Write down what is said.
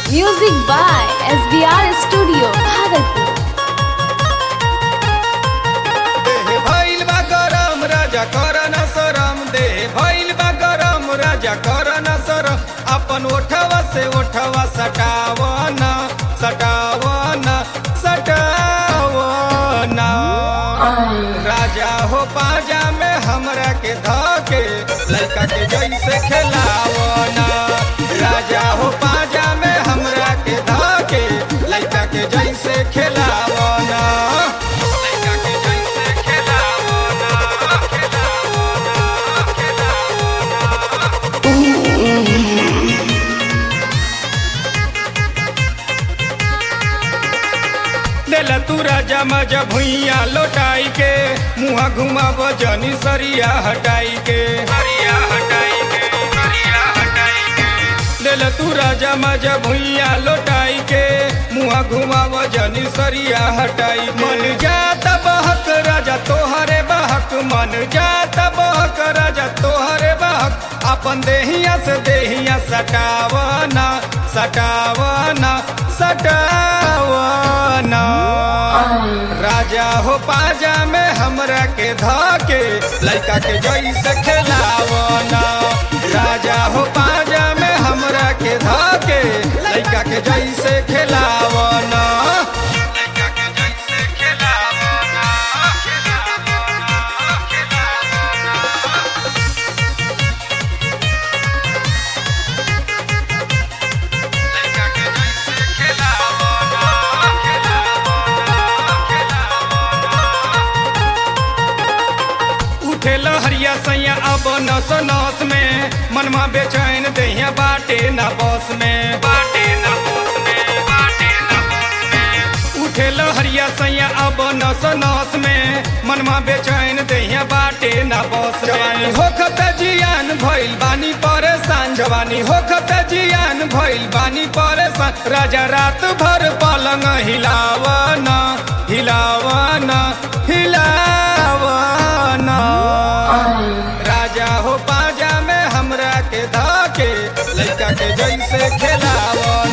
Music by SBR Studio, Bhagalpur. देह भइल बा गरम राजा कर न शरम देह भइल बा गरम राजा कर न शरम अपन ओठवा से ओठवा सटावन सटावन सटावन राजा हो पाजा में हमरा के धके लड़का के जैसे खेलावन राजा हो पाजा में हमरा के धके लड़का के जैसे खेलावन लड़का के जैसे खेलावन खेलावन खेलावन देला तू राजा मजा भुइया लौटाई के मुहा घुमाब जनी सरिया हटाई के सरिया हटाई के सरिया हटाई के देला तू राजा मजा भुइया लौटाई के मुहा घुमाब जनी सरिया हटाई मन जात बहक राजा तोहरे बहक मन जात बहक राजा तोहरे बहक अपन देहिया से देहिया सटावना सटावना सटावना राजा हो पाजा में हमरा के धके लड़का के जैसे खेलावना राजा हो पाजा में हमरा के धके लड़का के जैसे खेलावना लड़का के जैसे खेलावना खेलावना खेलावना लड़का के जैसे खेलावना खेलावना खेलावना उठे लहरिया सैया अब नस नस में मनमा बेचैन दहिया बाटे ना बस में बाटे ना बस में बाटे ना बस में उठे लहरिया सैया अब नस नस में मनमा बेचैन दहिया बाटे ना बस जवानी होखत जियान भइल बानी परेशान जवानी होखत जियान भइल बानी परेशान राजा रात भर पलंग हिलावना हिलावना हिलावना राजा हो पाजा में हमरा के धाके लड़का के जैसे खेलावना